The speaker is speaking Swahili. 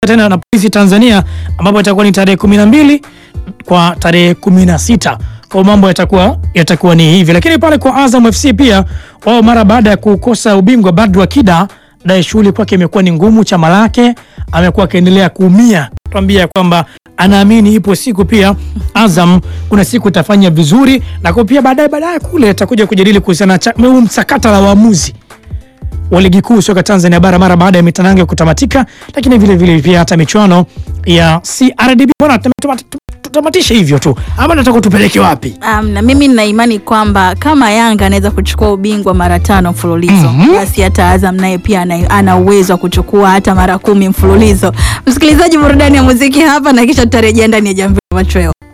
tena na polisi Tanzania ambapo itakuwa ni tarehe kumi na mbili kwa tarehe kumi na sita kwa mambo yatakuwa yatakuwa ni hivi, lakini pale kwa Azam FC pia wao mara baada ya kukosa ubingwa Badru Akida naye shughuli kwake imekuwa ni ngumu. Chama lake amekuwa akiendelea kuumia, tuambia kwamba anaamini ipo siku pia Azam kuna siku itafanya vizuri, na kwa pia baadaye baadaye kule atakuja kujadili kuhusiana na huu msakata la waamuzi wa ligi kuu soka Tanzania bara mara baada ya mitanange kutamatika, lakini vile vile pia hata michuano ya CRDB. Bwana, tutamatishe hivyo tu ama nataka tupeleke wapi? Um, na mimi nina imani kwamba kama Yanga anaweza kuchukua ubingwa mara tano mfululizo Mhm. basi hata Azam naye pia ana- ana uwezo wa kuchukua hata mara kumi mfululizo. Msikilizaji, burudani ya muziki hapa na kisha tutarejea ndani ya Jamvi la Machweo.